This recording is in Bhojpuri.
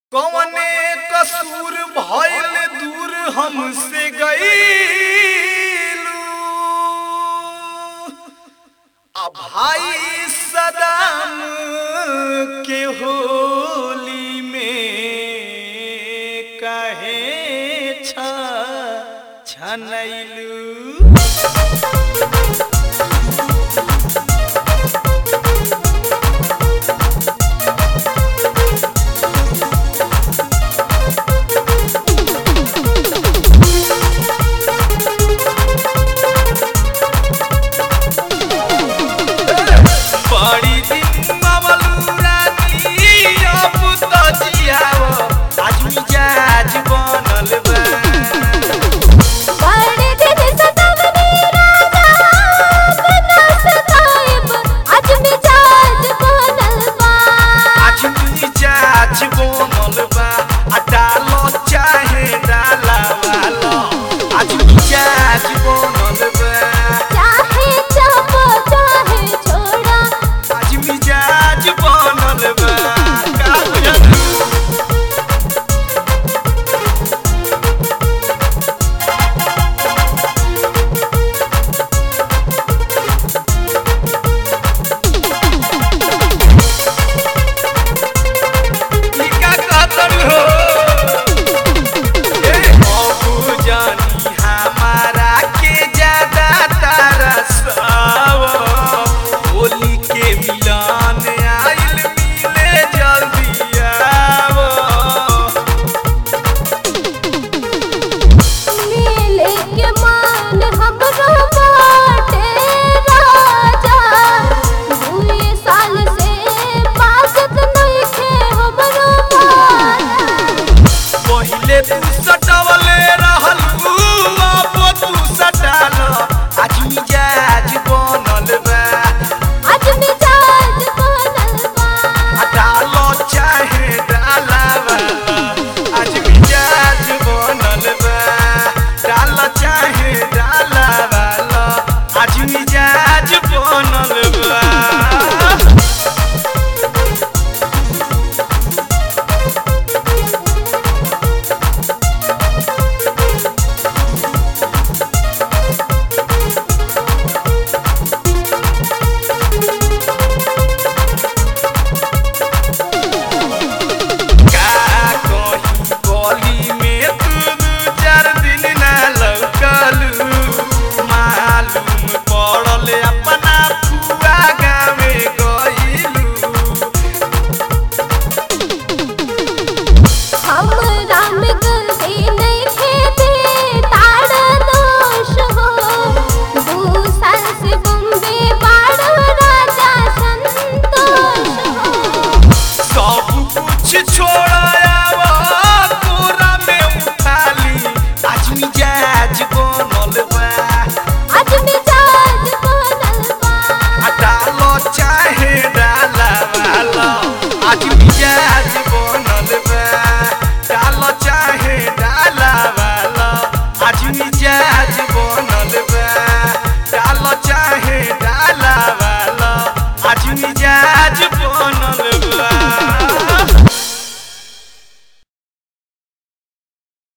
कवने कसूर भइल दूर हमसे गईलू आ भाई सदाम के होली में कहे छ छनैलू बड़ी दिन मवलू रानी अब तो जियाव आज मिजाज बनल बा बड़े दिन सतावनी राजा बिना सताइब आज मिजाज बनल बा आज मिजाज बनल बा आ डालो चाहे डाला वालो आज मिजाज बनल बा चाहे चापो चाहे छोड़ा आज मिजाज बनल बा का बुझलू टीका कहतन हो ए बाबू जानी हमारा के ज्यादा तारा साव होली के मिलान आइल मिले जल्दी आवो मिले के मान हमरो बाटे राजा दुए साल से पासत नइखे हमरो माया पहिले तू